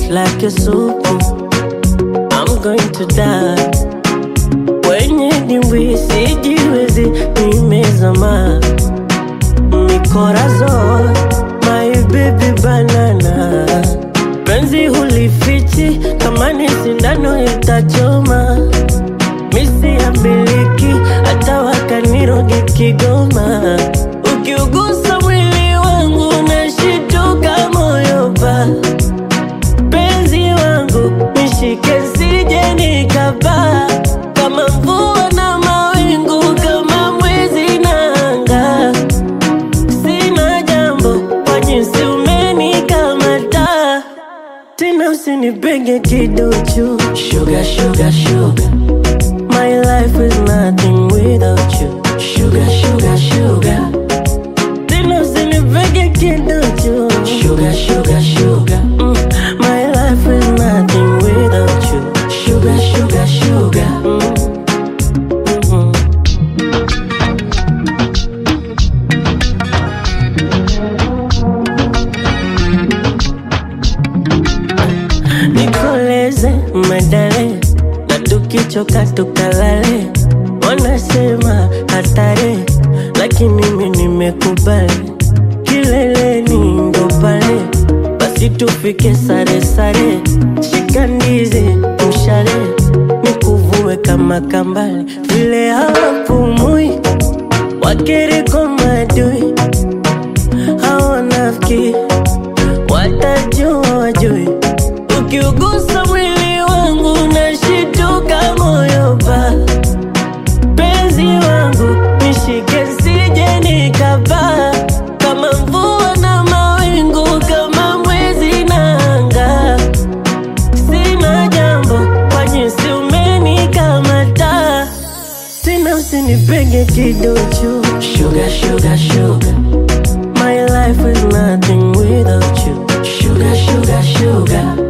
like a soup. I'm going to die. Kwenye dimbwi sijiwezi, nimezama mikorazo, my baby banana. Penzi hulifichi, kama ni sindano itachoma. Misi ya miliki, hata wakaniroge Kigoma. Ukiugusa mwili wangu, nashituka moyo pa penzi wangu nishike sije nikapaa kama mvua na mawingu kama mwezi na anga sina jambo kwa jinsi umenikamata tena usinipenge kiduchu sugar, sugar, sugar. My life is nothing without you Sugar, sugar, sugar Tena usinipenge kiduchu Sugar, sugar, sugar mm. My life is nothing without you Sugar, sugar, sugar mm. Mm-hmm. nikoleze medale na tukichoka tukalale wanasema hatari lakini mi nimekubali kileleni ndo pale basi tufike sare sare shika ndizi mshale nikuvue kama kambale vile hawapumui wakiriko madui hawanafiki watajua wajui ukiugusa mwili wangu nashituka moyo pa penzi wangu nishike sije nikapaa kama mvua na mawingu kama mwezi na anga sina jambo kwa jinsi umenikamata tena usinipenge kiduchu sugar, sugar, sugar. My life is nothing without you Sugar, sugar, sugar